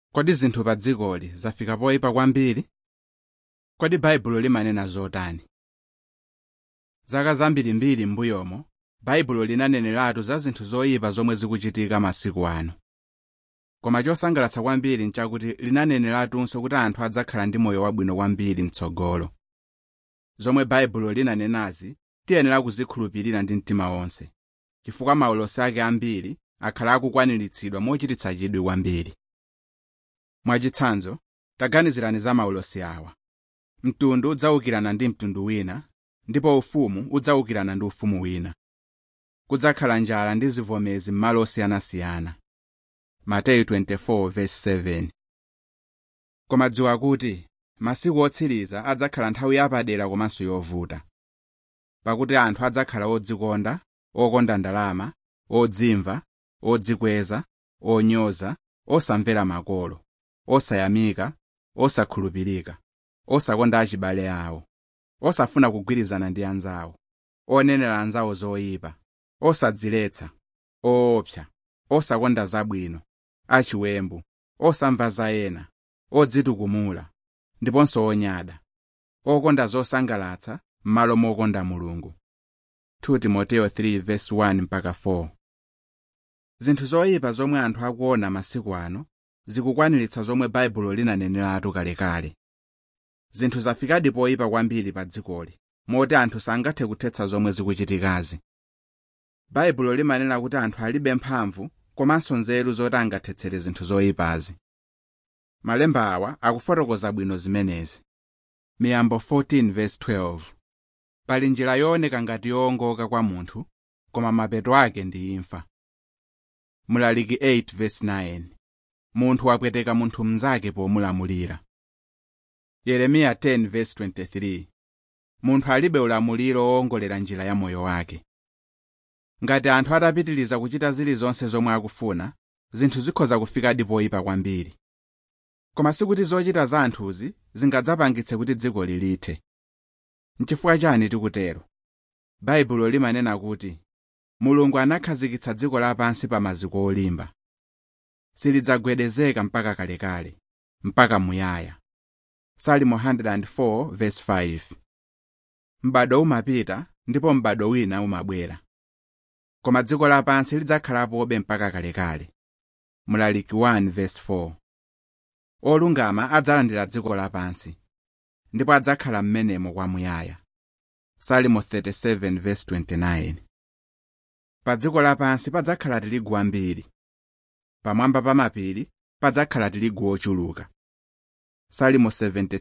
kodi zinthu pa dzikoli zafika poyipa kwambiri kodi baibulo limanena zotani zaka zambirimbiri m'mbuyomo baibulo linaneneratu za zinthu zoyipa zomwe zikuchitika masiku ano koma chosangalatsa kwambiri nchakuti linaneneratunso kuti anthu adzakhala ndi moyo wabwino kwambiri mtsogolo zomwe baibulo linanenazi tiyenera kuzikhulupirira ndi mtima wonse chifukwa maulosi ake ambiri akhala akukwaniritsidwa mochititsa chidwi kwambiri mwachitsanzo taganizirani za maulosi awa mtundu udzawukirana ndi mtundu wina ndipo ufumu udzawukirana ndi ufumu wina kudzakhala njala ndi zivomezi m'malo osiyanasiyana mateyu 24:7 koma dziwa kuti masiku otsiriza adzakhala nthawi yapadera komanso yovuta pakuti anthu adzakhala odzikonda okonda ndalama odzimva odzikweza onyoza osamvera makolo osayamika osakhulupirika osakonda achibale awo osafuna kugwirizana ndi anzawo onenera anzawo zoyipa osadziletsa oopsa osakonda zabwino achiwembu osamva za ena odzitukumula ndiponso onyada okonda zosangalatsa m'malo mokonda mulungu 2 timoteyo 3:1 mpaka 4 zinthu zoyipa zomwe anthu akuona masiku ano zikukwaniritsa zomwe baibulo linaneneratu kalekale zinthu zafikadi poyipa kwambiri pa dzikoli moti anthu sangathe kuthetsa zomwe zikuchitikazi baibulo limanena kuti anthu alibe mphamvu komanso nzeru zoti angathetsere zinthu zoyipazi malemba awa akufotokoza bwino zimenezi miyambo 14:12 pali njira yooneka ngati yoongoka kwa munthu koma mapeto ake ndi imfa mlaliki 8:9 munthu wapweteka munthu mnzake pomulamulira yeremiya 10:23 munthu alibe ulamuliro woongolera njira ya moyo wake ngati anthu atapitiriza kuchita zilizonse zomwe akufuna zinthu zikhoza kufikadi poyipa kwambiri koma sikuti zochita za anthuzi zingadzapangitse kuti dziko lilithe nchifukwa chani tikutero baibulo limanena kuti mulungu anakhazikitsa dziko lapansi pa maziko olimba silidzagwedezeka mpaka kalekale mpaka muyaya salimo 104:5 m'bado umapita ndipo m'bado wina umabwera koma dziko lapansi lidzakhalapobe mpaka kalekale mlaliki 1:4 olungama adzalandira dziko lapansi ndipo adzakhala m'menemo kwamuyaya salimo 37:29 pa dziko lapansi padzakhala tirigu wambiri pamwamba pa mapiri padzakhala tirigu ochuluka salimo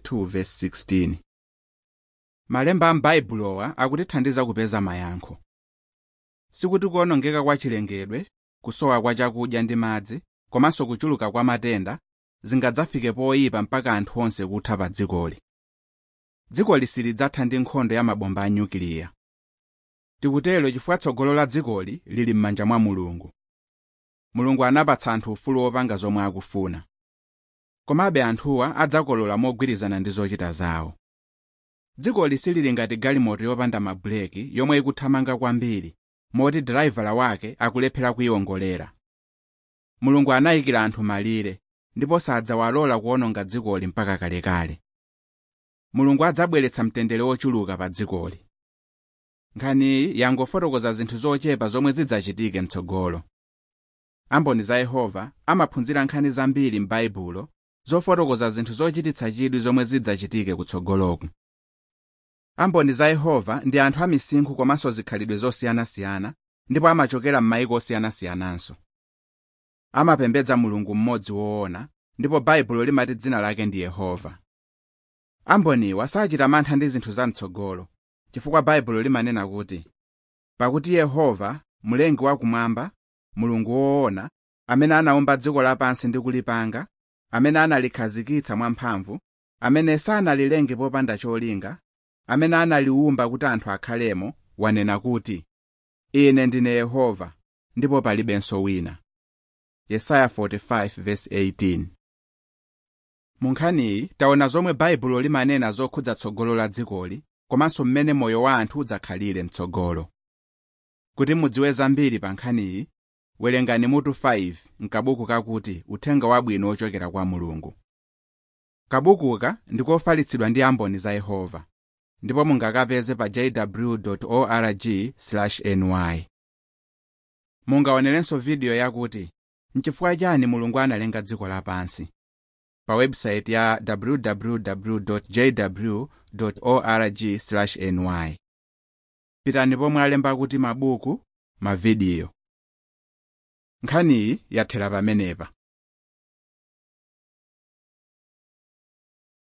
72:16 malemba a m'baibulowa akutithandiza kupeza mayankho sikuti kuonongeka kwa chilengedwe kusowa kwa chakudya ndi madzi komanso kuchuluka kwa matenda zingadzafike poyipa mpaka anthu onse kutha pa dzikoli dzikoli silidzatha ndi nkhondo ya mabomba a nyukiliya tikutero chifukwa tsogolo la dzikoli lili m'manja mwa mulungu mulungu anapatsa anthu ufulu wopanga zomwe akufuna komabe anthuwa adzakolola mogwirizana ndi zochita zawo dzikoli silili ngati galimoto yopanda mabuleki yomwe ikuthamanga kwambiri moti driver wake akulephera kuyiwongolera mulungu anayikira anthu malire ndipo sadzawalola kuwononga dzikoli mpaka kalekale mulungu adzabweretsa mtendere wochuluka pa dzikoli nkhaniyi yangofotokoza zinthu zochepa zomwe zidzachitike mtsogolo amboni za yehova amaphunzira nkhani zambiri m'baibulo zofotokoza zinthu zochititsa chidwi zomwe zidzachitike kutsogoloku amboni za yehova ndi anthu amisinkhu komanso zikhalidwe zosiyanasiyana ndipo amachokera m'mayiko osiyanasiyananso amapembedza mulungu mmodzi woona ndipo baibulo limati dzina lake ndi yehova amboniwa sachita mantha ndi zinthu zamtsogolo chifukwa baibulo limanena kuti pakuti yehova mlengi wakumwamba mulungu woona amene anawumba dziko lapansi ndi kulipanga amene analikhazikitsa mwamphamvu amene sanalilenge popanda cholinga amene analiwumba kuti anthu akhalemo wanena kuti ine ndine yehova ndipo palibenso wina yesaya 45:18 mu nkhaniyi taona zomwe baibulo limanena zokhudza tsogolo la dzikoli komanso mmene moyo wa anthu udzakhalire mtsogolo kuti mudziwe zambiri pa nkhaniyi werengani mutu 5 mkabuku kakuti uthenga wabwino ochokera kwa mulungu kabukuka ndikofalitsidwa ndi amboni za yehova ndipo mungakapeze pa jw org ny mungaonerenso vidiyo yakuti nchifukwa chani mulungu analenga dziko lapansi pa website ya www jw org ny pitani pomwe alemba kuti mabuku mavidiyo nkhaniyi yathera pamenepa